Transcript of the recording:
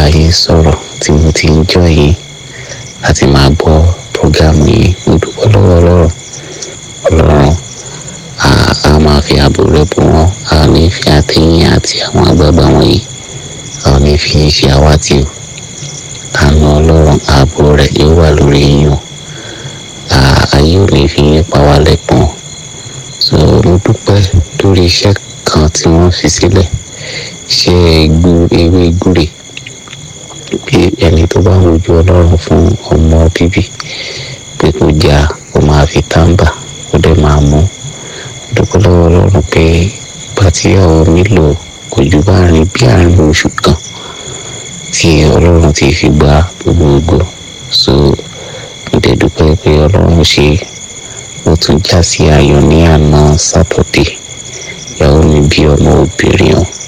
bá yín sọ̀rọ̀ tí mo ti ń jọ yín láti máa gbọ́ prógámù yìí mo dúpẹ́ lọ́wọ́ ọlọ́run ọlọ́run a máa fi ààbò rẹ̀ bò wọ́n a ò ní fi àtẹ̀yìn àti àwọn àgbààgbà wọ̀nyí a ò ní fi yín ṣe àwátì o àánú ọlọ́run ààbò rẹ̀ yóò wà lórí yín o ayé ò ní fi yín pa wá lẹ́pọ̀n so mo dúpẹ́ lórí iṣẹ́ kan tí wọ́n fi sílẹ̀ ṣe ewé gbúre pé ẹni tó bá ń wojú ọlọ́run fún ọmọ bíbí pé kó jà kó máa fi táǹbà kó dẹ̀ máa mú dúpẹ́ lọ́wọ́ ọlọ́run pé ìgbà tí ọ̀rọ̀ mi lò kò jù bá rìn bí àárín oṣù kan tí ọlọ́run ti fi gba gbogbo so mo dẹ̀ dúpẹ́ pé ọlọ́run ṣe ó tún já sí ayọ̀ ní àná sátọ̀dé ìyàwó mi bí ọmọ obìnrin o